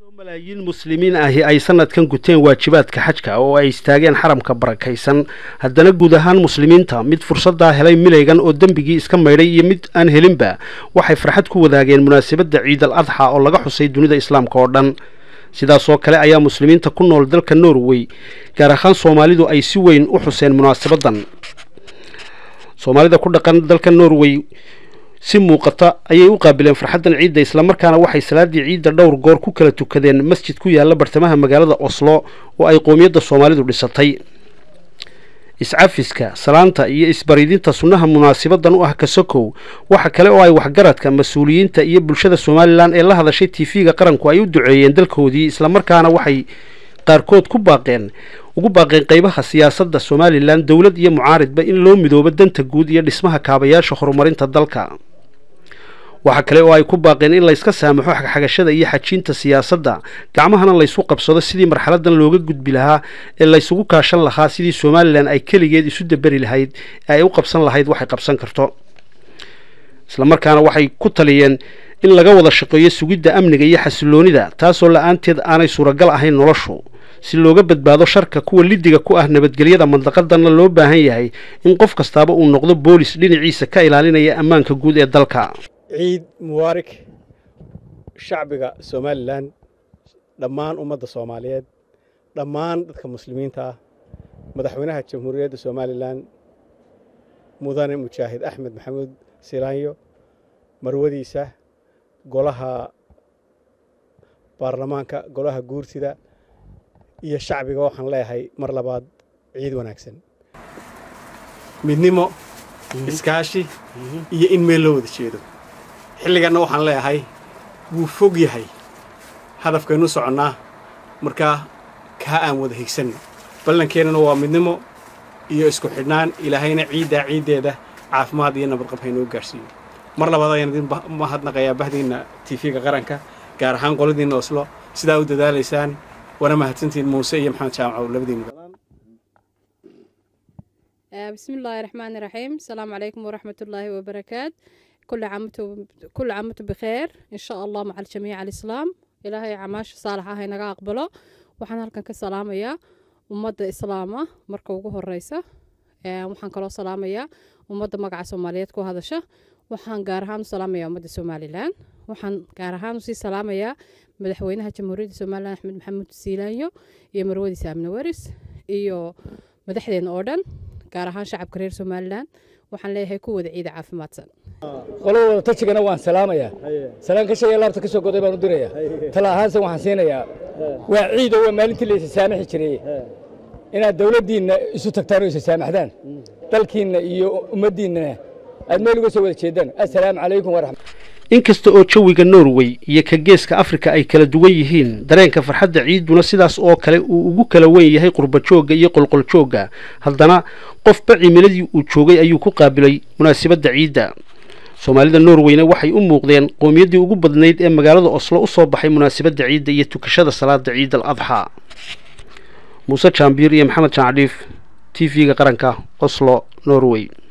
malaayiin muslimiin ahi ay sanadkan guteen waajibaadka xajka oo ay istaageen xaramka barakaysan haddana guud ahaan muslimiinta mid fursaddaa helay milaygan oo dembigii iska maydhay iyo mid aan helinba waxay farxad ku wadaageen munaasabadda ciid al adxa oo laga xusay dunida islaamka oo dhan sidaasoo kale ayaa muslimiinta ku nool dalka norway gaar ahaan soomaalidu ay si weyn u xuseen munaasabaddan soomaalida ku dhaqan dalka norway si muuqata ayay u qaabileen farxaddan ciidda islamarkaana waxay salaadii ciidda dhowr goor ku kala tukadeen masjid ku yaalla bartamaha magaalada oslo oo ay qoomiyadda soomaalidu dhisatay iscafiska salaanta iyo isbaridinta sunnaha munaasibaddan u ah kasokow waxa kale oo ay waxgaradka mas-uuliyiinta iyo bulshada somalilan ee la hadashay tv-ga qaranku ay u duceeyeen dalkoodii islamarkaana waxay qaarkood ku baaqeen ugu baaqeen qeybaha siyaasadda somalilan dowlad iyo mucaaridba in loo midoobo danta guud iyo dhismaha kaabayaasha horumarinta dalka waxaa kale oo ay ku baaqeen in layska saamaxo xagxagashada iyo xajiinta siyaasadda gacmahana laysu qabsado sidii marxaladan looga gudbi lahaa ee laysugu kaashan lahaa sidii somalilan ay keligeed isu daberi lahayd ee ay u qabsan lahayd waxay qabsan karto islamarkaana waxay ku taliyeen in laga wada shaqeeyo sugidda amniga iyo xasiloonida taasoo la-aanteed aanay suuragal ahayn noloshu si looga badbaado sharka kuwa lidiga ku ah nabadgelyada mandaqadanna loo baahan yahay in qof kastaaba uu noqdo boolis dhinaciisa ka ilaalinaya ammaanka guud ee dalka ciid mubaarak shacbiga somalilan dhammaan ummadda soomaaliyeed dhammaan dadka muslimiinta ah madaxweynaha jamhuuriyadda somalilan mudane mujaahid axmed maxamuud silaanyo marwadiisa golaha baarlamaanka golaha guurtida iyo shacbiga waxaan leeyahay mar labaad ciid wanaagsan midnimo iskaashi iyo in meel loo wada jeedo xilliganna waxaan leeyahay wuu fog yahay hadafkaynu soconnaa markaa kaa aan wada higsanno ballankeenana waa midnimo iyo isku xidhnaan ilaahayna ciiddaa ciiddeeda caafimaad iyo nabadqab haynoo gaadhsiiyo mar labaad ayaan idin mahadnaqayaa bahdiinna tiifiga qaranka gaar ahaan qoladiinna oslo sidaa u dadaalaysaan wana mahadsantiin muuse iyo maxamed jaamacow labadiinna بسم الله الرحمن الرحيم السلام عليكم ورحمة الله وبركاته كل عام كل عام بخير إن شاء الله مع الجميع الإسلام إلهي عماش صالحة هاي نقا أقبله وحنا هلكن كسلامية ومدة إسلامة مركو وجوه الرئيسة وحنا كلا سلامية ومدة مقع سوماليات كو هذا شه وحنا قارهان سلامية ومدة سومالي لان وحنا قارهان وسي سلامية مدحوينها جمهورية سومالي أحمد محمد سيلانيو يا مرودي سامن ورس iyo madaxdeena oo dhan gaar ahaan shacabka reer somalilan waxaan leeyahay ku wada ciida caafimaadsan qolowada tajigana waan salaamayaa salaan ka sheegay laabta ka soo goday baan u dirayaa tala ahaanse waxaan siinayaa waa ciid oo waa maalintii la isa saamaxi jiray inaad dawladdiinna isu tagtaan oo isa saamaxdaan dalkiinna iyo ummaddiinnana aad meel uga soo wada jeedaan assalaamu calaykum waraxmat inkasta oo jawiga norway iyo ka geeska afrika ay kala duwan yihiin dareenka farxadda ciiduna sidaas oo kale uu ugu kala wen yahay qurbajoogga iyo qolqoljoogga haddana qofba cimiladii uu joogay ayuu ku qaabilay munaasabadda ciidda soomaalida norweyna waxay u muuqdeen qowmiyaddii ugu badnayd ee magaalada oslo u soo baxay munaasabadda ciidda iyo tukashada salaada ciid al adxaa muuse jaambiir iyo maxamed jancadhiif t v-ga qaranka oslo norway